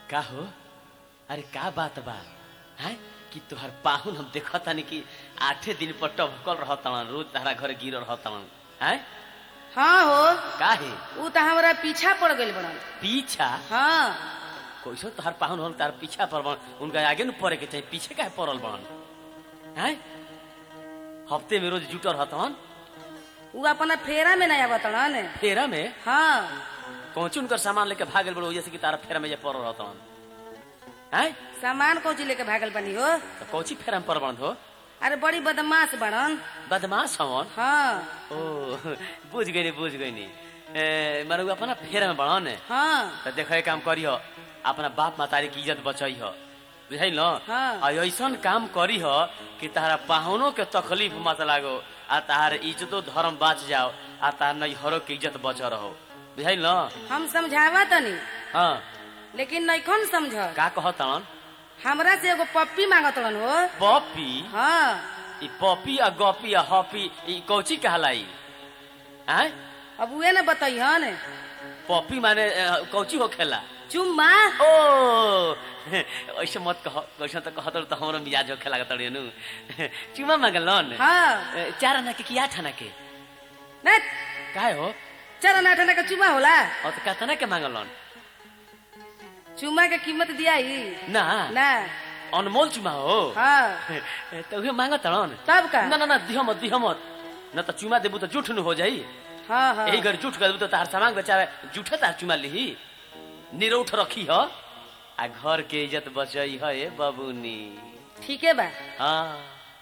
का हो अरे का बात बा है कि तोहर पाहुन हम देखत तानी कि आठे दिन पर टभकल रहतन रोज तारा घर गिर रहतन है हाँ हो काहे ऊ तो हमारा पीछा पड़ गइल बड़न पीछा हाँ कैसो तोहर पाहुन हम तार पीछा पर बन उनका आगे न पड़े के चाहिए पीछे काहे पड़ल बन है हफ्ते में रोज जुटल रहतन ऊ अपना फेरा में नहीं आवतड़न फेरा में हाँ कौची उनकर सामान लेके भागल बड़ो जैसे कि तारा फेरा में जे पड़ल रहतन है सामान कौची लेके भागल बनी हो तो कौची फेरा में पड़ बन हो अरे बड़ी बदमाश बड़न बदमाश हवन हाँ ओ बुझ गई बुझ गई मारे उ अपना फेर में बढ़न हाँ तो देखे काम करिह अपना बाप मातारी की इज्जत बचई ह बुझाई न हाँ। आ ऐसन काम करी ह कि तारा पाहुनों के तकलीफ मत लागो आ तार इज्जतो धर्म बाच जाओ आ तार नैहरों के इज्जत बच रहो बुझाई न हम समझावा तनी हाँ लेकिन नैखन समझ का कहतन हमरा से एगो पप्पी मांगतड़न हो पपी हाँ ई पपी आ गपी आ हपी ई कौची कहलाई आय अब उहे न बतैहन पपी माने अ, कौची हो खेला चुम्मा ओ ऐसे मत कह वैसे तो कहत तो हमरो मिजाज होखे लागत नु चुमा मांगलन हाँ ए, चार आना के कि आठ आना के न काहे हो चार आना का चुम्मा होला और तो कहता के मांगलन चुम्मा के कीमत दिया ही ना ना अनमोल चुमा हो हाँ तो उहे मांगत रण तब का ना ना ना दिह मत दिह मत न तो चुमा देबू तो जूठ न हो जाई हाँ हाँ यही घर जूठ कर देबू तो तार सामान बेचावे जूठे तार चुमा लिही निरौठ रखी ह आ घर के इज्जत बचई है ए बबुनी ठीक है बा हाँ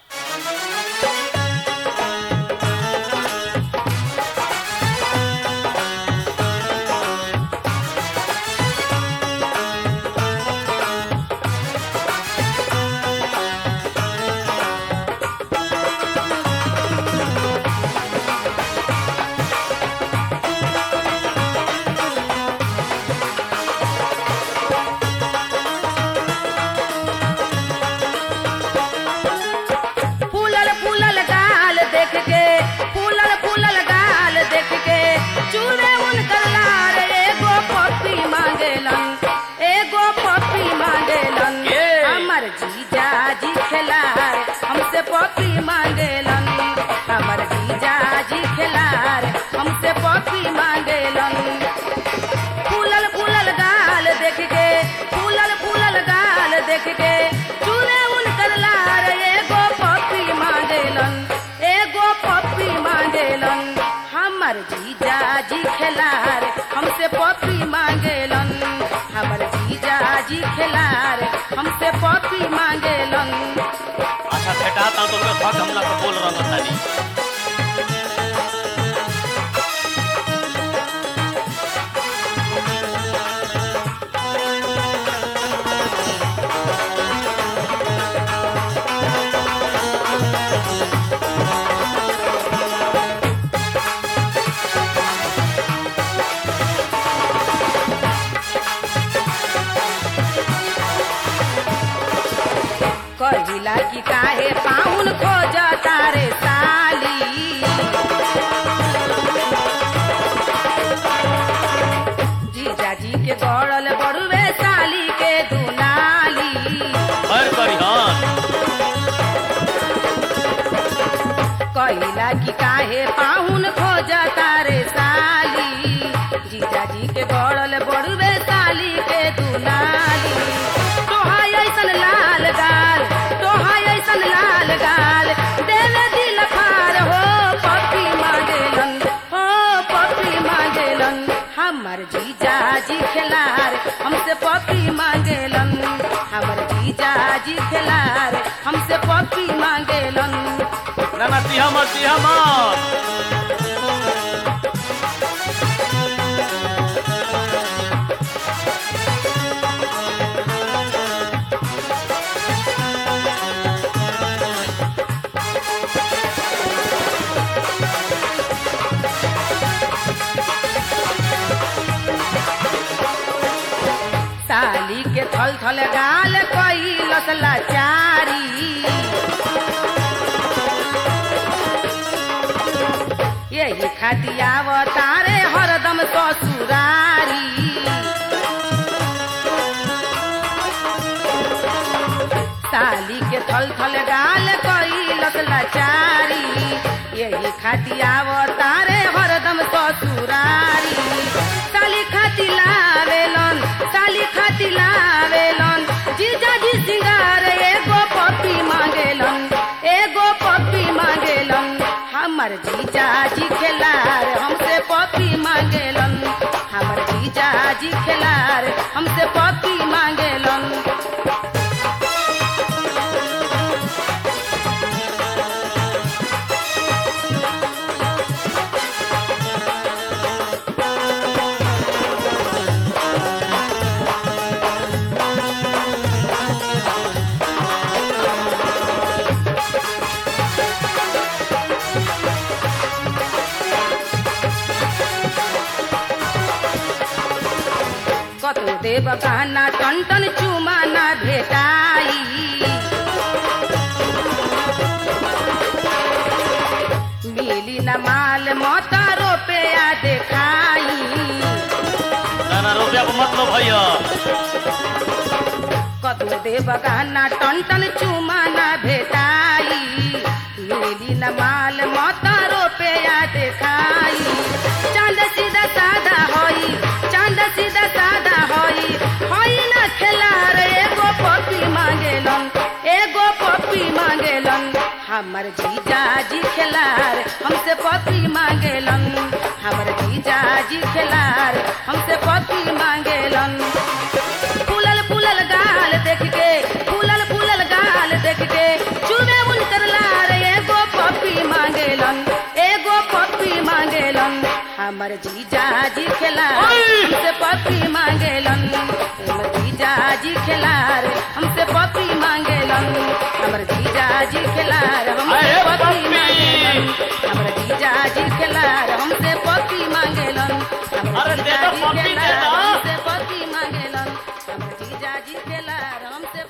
फूलल फूलल गाल देख के फूलल फूलल गाल देख के चूरे उनकर लार एगो पप्पी मांगेलन एगो पप्पी मांगेलन के? हमर जीजा जी खेलार हमसे पप्पी मांगेलन हमर जीजा जी खेलार हमसे पप्पी मांगेलन फूलल फूलल गाल देख के फूलल फूलल गाल देख के चूरे उनकर लार एगो पप्पी मांगेलन एगो पप्पी मांगेलन हमर जीजा जी खेलार हमसे पप्पी मांगेलन हमर जीजा जी खेलार हमसे पप्पी मांगेलन अच्छा भेटा ता तो उनका धक हमला को बोल रहा तानी कहिला कि काहे पाहुन खोज तारे साली जीजाजी के गड़ल बड़ुए साली के दुनाली हर करी हां कहिला कि काहे पाहुन खोज तारे साली जीजाजी के गड़ल बड़ुए साली के दुनाली तोहाई ऐसन लाल गाल तोहाई ऐसन लाल गाल देवे दिल फार हो पप्पी मांगेलन हो पप्पी मांगेलन हमर जीजा जी खेलार हमसे पप्पी मांगेलन हमर जीजा जी खेलार हमसे पप्पी मांगेलन ना ना दिहा मत दिहा मत साली के थल थल गाल कई लसला चारी यही खातियाव तारे हरदम ससुरारी थल थल गाल कैलस लाचारी यही खाती आवतारे हरदम ससुरारी साली खाती लावेलन साली खाती लावेलन जीजाजी सिंगार एगो पप्पी मांगेलन एगो पप्पी मांगेलन हमर जीजाजी खेलार हमसे पप्पी मांगेलन हमर जीजाजी खेलार हमसे पप्पी मांगेलन कतो देव गाना टन टन चुमाना भेटाई मिली न माल मता रुपया देखाई ना ना रुपया को मतलब भैया कतो देव गाना टन टन चुमाना भेटाई मिली न माल मता रुपया देखाई चांद सीधा सादा होई चांद सीधा सादा होई होई ना खेलार एगो पप्पी मांगेलन एगो पप्पी मांगेलन हमर जीजाजी खेलार हमसे पप्पी मांगेलन हमर जीजाजी खेलार हमसे पप्पी मांगेलन फूलल फूलल गाल देख के फूलल फूलल गाल देख के चुमे उनकर लार एगो पप्पी मांगेलन एगो पप्पी मांगेलन हमर जीजाजी खेलार हमसे पप्पी मांगेलन हमर जीजाजी खेलार हमसे पप्पी मांगेलन हमर जीजाजी खेलार हमसे अरे पप्पी पप्पी! मांगेलन हमर जीजाजी खेलार हमसे पप्पी मांगेलन हमर अरे दे दो जीजाजी पप्पी दे खेलार दो। हमसे पप्पी मांगेलन हमर जीजाजी खेलार हमसे